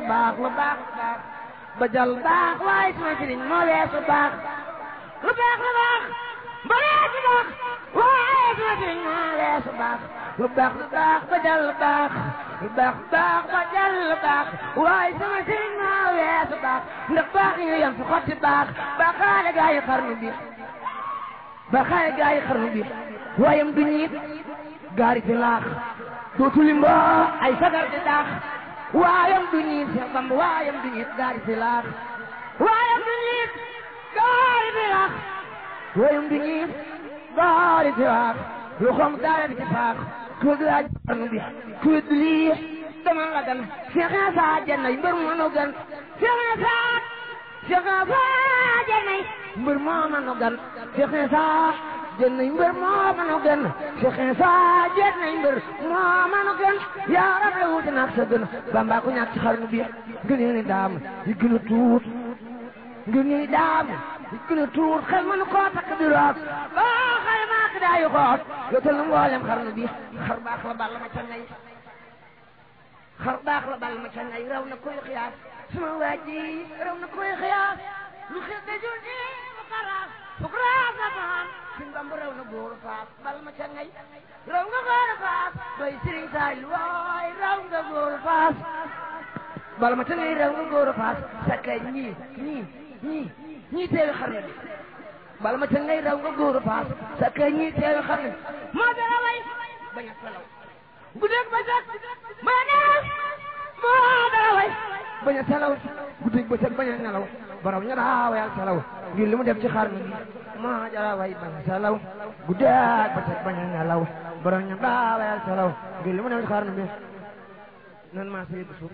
baax lu baax baax ba jal baax waaye sama sëriñ moo weesu baax lu baax lu baax ba weesu baax waaye sama sëriñ moo weesu baax lu baax lu baax ba jal baax lu baax lu baax ba jal baax waaye sama sëriñ moo weesu baax ndax baax ñu yem fi xotti baax ba xaale gaa yi xarnu bi ba xaale gaa yi xarnu bi waayam du ñiit gaari fi laax dootu limbo ay sagar di daax waayam du ñiit Seex Bamba waayam du ñiit gaari fi laax waayam du ñiit gaari fi laax waayam du ñiit gaari fi laax lu xom daara ci faax ku laaj xarnu bi ku wedd lii dama la gan Seex Isa jannay mbër mu nu gan Seex Isa Seex Isa jannay mbër moo nu gan Seex Isa jannay mbër moo nu gan Seex Isa jannay mbër moo nu gan yaa rab la wuute naag sa gën Bamba ku ñàkk ci xarnu bi gënee ni daam yi gën a tuut gënee daam yi gën a tuut xel mënu koo takk di root boo xale maak daayu xoot yotal na mboolem xarnu bi xar baax la balla ma ca ngay xar baax la bal ma ca ngay raw na koy xiyaas sama waa ji raw na koy xiyaas lu xew de jul ni mu xaraas fuk raas na maan sin bamb raw na góor faas bal ma ca ngay raw nga góor faas doy sëriñ saay waay raw nga góor faas bal ma ca ngay raw nga góor faas sakkay ñii ñii ñii ñii teewi xarnu bi bal ma ca ngay raw nga góor faas sakkay ñii teewi xarnu bi moo dara way bañ a salaw guddeeg bëccëg bañ a nelaw moo dara way bañ a salaw guddeeg bëccëg bañ a nelaw borom ña daa wayal salaw ngir li mu def ci xarnu bi moo dara way bañ a salaw guddeeg bëccëg bañ a nelaw borom ña daa wayal salaw ngir li mu def ci xarnu bi nan maa sa yëgg suuf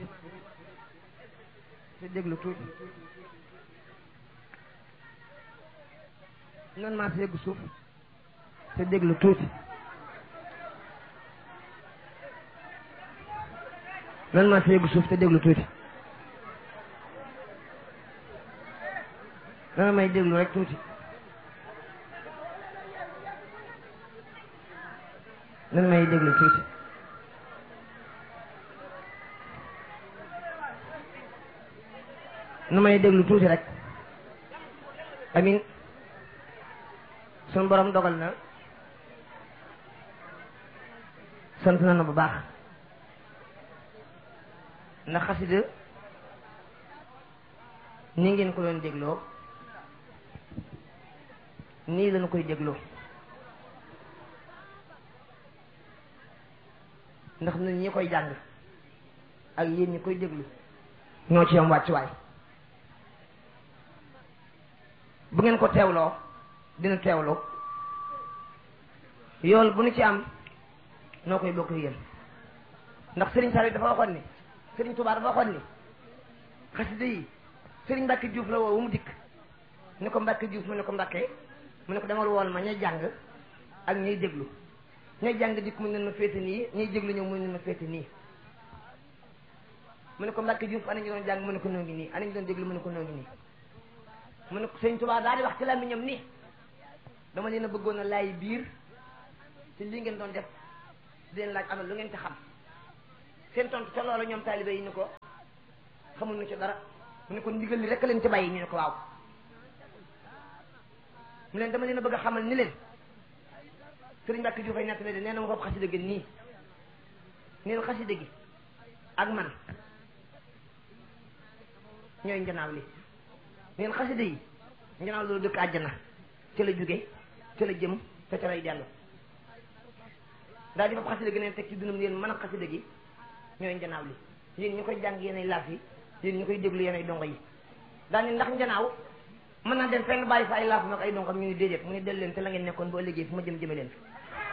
te déglu tuuti nan maa sa yëgg suuf te déglu tuuti nan maa sa yëggu suuf te déglu tuuti dana may déglu rek tuuti nan may déglu tuuti nu may déglu tuuti rek amin sun borom dogal na sant na na bu baax ndax xasida ni ngeen ko doon dégloo nii lañu koy dégloo ndax ñun ñi koy jàng ak yéen ñi koy déglu ñoo ci am wàccuwaay bu ngeen ko teewloo dina teewloo yool bu nu ci am noo koy bokk yéen ndax Sëriñ Saliou dafa waxoon ni Sëriñ Tuubaa dafa waxoon ni xasida yi Sëriñ Mbàkke Juuf la woo mu dikk ni ko Mbàkke Juuf mu ne ko Mbàkke mu ne ko demal woon ma ñay jàng ak ñay déglu ñay jàng dikk mu ne ma féete nii ñay déglu ñëw mu ne ma féete nii mu ne ko Mbàkke Juuf ana ñu doon jàng mu ne ko noo ngi nii ana ñu doon déglu mu ne ko noo ngi nii mu ne ko Sëriñ Tuubaa daal di wax ci làmmiñam ni dama leen a bëggoon a laay biir ci lii ngeen doon def di leen laaj amal lu ngeen ci xam seen tontu ca loolu ñoom taalibe yi ni ko xamul nu ci dara mu ne ko ndigal li rek leen ci bàyyi ñu ne ko waaw mu leen dama leen a bëgg a xamal ni leen sëriñ Mbàkke Juuf ay nettali de nee na ma foofu xasida gi nii neen xasida gi ak man ñooy njanaaw li neen xasida yi njanaaw loolu dëkk àjjana ca la jóge ca la jëm te ca lay dellu daal di foofu xasida gi neen teg ci dunam yéen mën a xasida gi ñooy njanaaw li yéen ñu koy jàng yéenay laaf yi yéen ñu koy déglu yéenay dongo yi daal ni ndax njanaaw mën naa dem fenn bàyyi fa ay laaf nag ay dongam ñu ni déedéet mu ne del leen te la ngeen nekkoon boo liggéey fu ma jëm jëme leen fi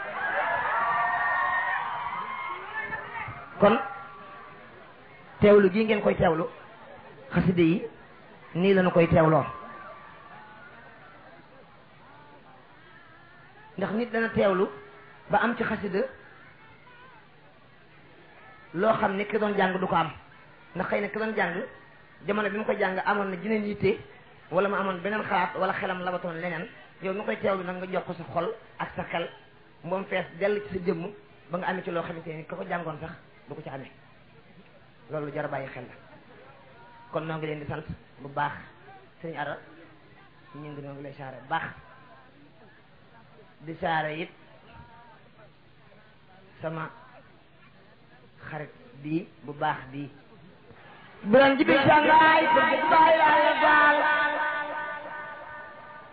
kon teewlu gii ngeen koy teewlu xaside yi nii la ñu koy teewloo ndax nit dana teewlu ba am ci xasida loo xam ne ki doon jàng du ko am ndax xëy na ki doon jàng jamono bi mu ko jàng amoon na jeneen yitte wala mu amoon beneen xalaat wala xelam labatoon leneen yow nu koy teewlu nag nga jox ko sa xol ak sa xel moom fees dell ci sa jëmm ba nga amee ci loo xamante ni ka ko jàngoon sax du ko ci amee loolu jar a bàyyi xel la kon noo ngi leen di sant bu baax sëñ Ara ñu ngi noo ngi lay saare bu baax di saare it sama xarit bii bu baax bii buran jibi sangaay bëgg baay laa la baal